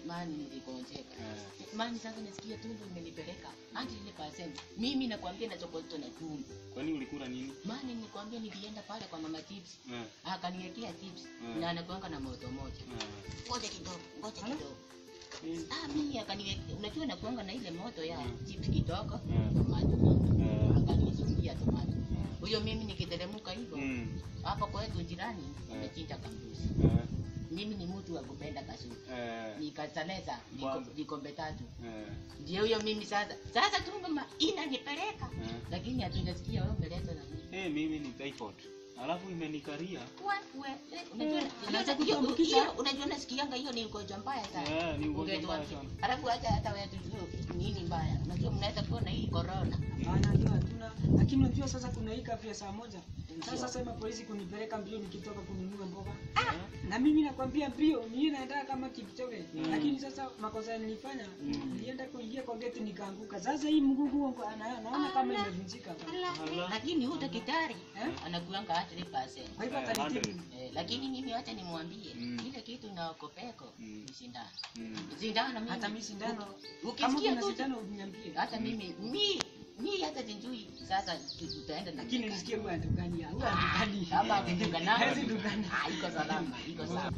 mani niligonjeka. Eh. Mani sasa nasikia tumbo imenipeleka hadi ile percent. Mimi nakwambia nachokoto na tumbo. Kwani ulikula nini? Mani nilikwambia nilienda pale kwa mama chips. Eh. Akaniwekea chips Mm. na anakuanga na moto moja. Eh. Ngoja kidogo, ngoja Hala? kidogo. Mm. Ah, mimi akaniwekea, unajua nakuanga na ile moto ya Mm. chips kidogo. Mm. Tomato mingi. Eh. Akanisungia tomato. Eh. Huyo mimi nikiteremka hivyo Mm. hapa kwetu jirani Mm. amechinja kambuzi. Eh. Mimi ni mtu wa kupenda kasuri. Eh. Nikasaleza Kwanza. vikombe tatu. Eh. Ndio huyo mimi sasa. Sasa tumbo ma inanipeleka. Eh. Lakini hatujasikia wewe umeleta na nini. Eh, mimi ni typhoid. Alafu imenikaria. We, we, eh, unajua Anaweza hiyo- hiyo- kutuambukiza? hiyo- unajua nasikianga hiyo ni ugonjwa mbaya sana. Eh, ni ugonjwa mbaya Ungetuambia. sana. Alafu hata hata wewe tujue nini mbaya. Unajua mnaweza kuwa na hii corona. Hapana, hiyo hatuna. Lakini unajua sasa kuna hii kafu ya saa moja. Sasa sema polisi kunipeleka mbio nikitoka kununua mboga. Na mimi nakwambia mbio, mimi naenda kama Kipchoge. Mm. Lakini sasa makosa nilifanya, Mm. nilienda kuingia kwa geti nikaanguka. Sasa hii mguu wangu ana- naona kama imevunjika. Ala. Lakini huyu daktari Eh? anakuanga hata 3%. Kwa hivyo Eh, atanitibu. hundred. Eh, lakini mimi wacha nimwambie Mm. ile kitu na okopeko Mm. ni sindano. Mm. Sindano mimi. Hata mimi sindano. u- Kama Ukisikia kuna tu sindano uniambie. hata mimi mi mi hata sijui sasa tu- tutaenda na Lakini nisikie huwa ndugani ya. Huwa ndugani. kama kudungana Hawezi dugana. Ah, iko salama, iko sawa.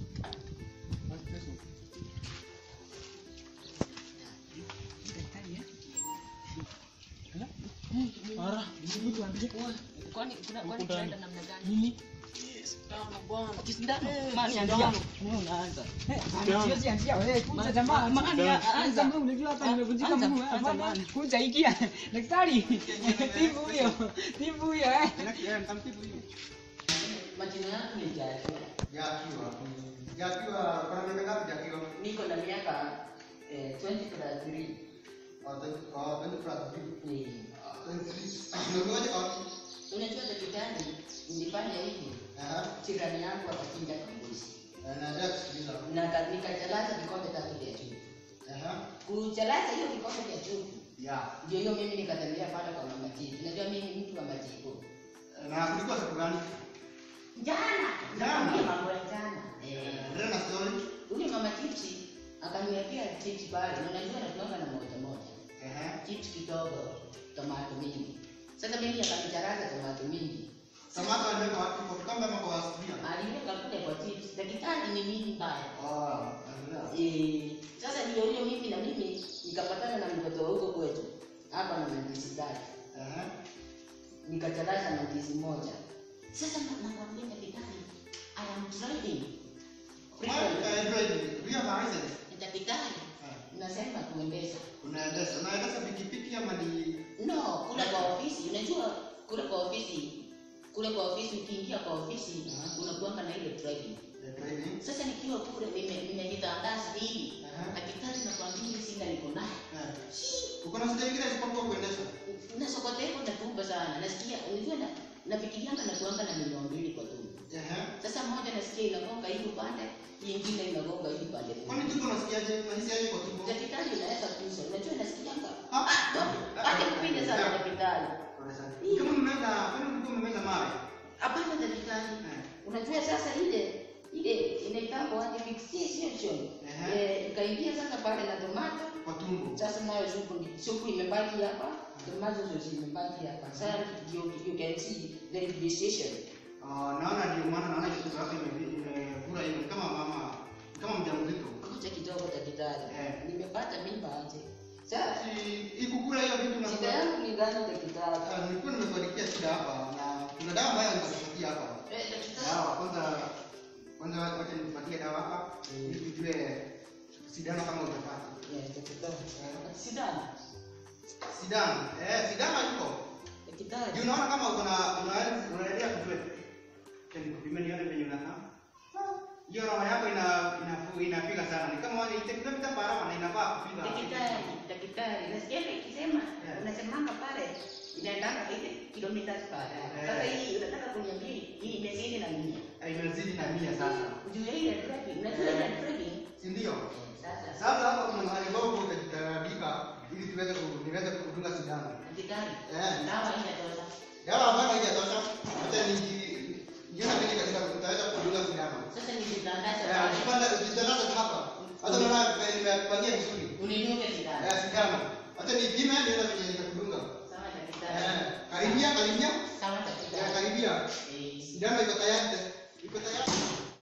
Daktari, eh? Ara. Kwani kuna kwani Huku tunaenda ndani. namna gani? Nini? Kisindano. Eh, Mani sindano. anzia. Wewe unaanza. Eh, siwezi anzia wewe, kuja jamaa. Ma- Anza, anza. anza, wewe unajua hapa Ah, nimevunjika anza, mguu. anza, Hapana, mani. kuja ingia. Daktari, tibu huyo. Tibu huyo eh. Majina yangu ni Jackie. Jakiwa. Jakiwa, kuna miaka ngapi Jakiwa? Niko na miaka eh, 20 plus 3. Oh, twenty- oh, twenty plus three. Eh, Ah, twenty three. Unakuwaje kwa- Unajua daktari nilifanya hivi. Aha. Jirani yangu akachinja kambuzi. Eh, naendelea kusikiliza. Na ka- nikachalaza vikombe tatu vya chupa. Aha. Kuchalaza hiyo vikombe vya chupa. Ya. Ndio hiyo mimi nikatembea pale kwa mama Chifu. Unajua mimi ni mtu wa majibu. Na kulikuwa siku gani? Jana, Jana? nakwambia mambo ya jana. Eh, Endelea na story. Ule mama chipsi akaniwekea chips pale. Na unajua nakuanga na moja moja. Ehe. Chips kidogo, tomato mingi. Sasa mimi akanicharaza tomato mingi. Samaki aliweka wapi? Kwa kikombe ama kwa sufuria? Aliweka kule kwa chips. Daktari ni mimi mbaya. Oh, endelea. Eh, sasa ndio huyo mimi na mimi nikapatana na mtoto wa huko kwetu. Hapa na mandizi tatu. Ehe. nikacharaza na ndizi moja. Sasa na- nakwambia daktari, I am driving. Mwa- eh, driving. Do you have a license? Daktari, Eh. nasema kuendesha. Unaendesha. Unaendesha pikipiki ama ni No, kule kwa ofisi, unajua kule kwa ofisi, kule kwa ofisi ukiingia kwa ofisi Aha. unakuanga na ile driving. eh, driving? Sasa nikiwa kule nime- nimejitandaza hivi, Aha. daktari nakwambia ile shida niko nayo. Eh. Uko na shida nyingine isipokuwa kuendesha? Na sokota hivyo natumba sana. Nasikia, unajua na nafikirianga na kuanga na milioni mbili kwa tumbo. Ehe. Sasa moja nasikia inagonga hii upande, nyingine inagonga hii upande. Kwani tumbo unasikiaje? Unahisi aje kwa tumbo? Daktari unaweza kuuza, unajua nasikianga. Ah, Acha kupinda sana daktari. Pole sana. Kama mmeza, kwani mlikuwa mmeza mawe? Hapana daktari. Eh. Unajua sasa ile ile inaitangwa aje fixation. Ehe. Eh, ikaingia sasa pale na tomato. Kwa tumbo. Sasa nayo supu ni supu imebaki hapa, tomato sauce imebaki hapa. Sasa you, you can see the fixation. Ah, naona ndio maana naona kitu chako ime- imekula hivi kama mama kama mjamzito. Kuja kidogo daktari. Eh. Nimepata mimba aje. Sasa Si- Ikukula hiyo vitu na shida yangu ni gani daktari? Ah, nilikuwa nimekuandikia shida hapa na kuna dawa ambayo nitakupatia hapa. Eh, daktari. Dawa kwanza kwanza wacha nikupatie dawa hapa ili tujue sindano kama utapata. Yes, daktari. Sidana. Sindano. Eh, sindano iko. Daktari. Juu unaona kama uko na una- unaendelea kujue. Tena kupima nione venye unakaa. Hiyo roho yako ina inafu- inapiga sana. Ni kama ni kilomita kwa hour na inafaa kupiga. Daktari, daktari, nasikia ikisema Yeah. unasemanga pale inaendanga ile kilomita per hour. Yeah. Sasa hii unataka kuniambia hii imezidi na mia. Ah, Imezidi na mia sasa. Juu ya ile driving, unajua ile driving. Si ndio? Sasa Sasa hapa kuna mahali ambapo utajitarabika ili tuweze ku- niweze kudunga sindano. daktari, Eh. dawa inatosha. Dawa ambayo haijatosha, hata niji niona vile katika utaweza kudunga sindano. Sasa nijitandaze Eh, pale. ukipanda ukitandaza hapa. Hata unaona sijapangia vizuri. Unidunge sindano. Eh, sindano. Acha nipime nione venye nitakudunga. Sawa Eh, daktari. karibia, karibia. Sawa Ya, daktari. karibia. Eh, Sindano iko tayari.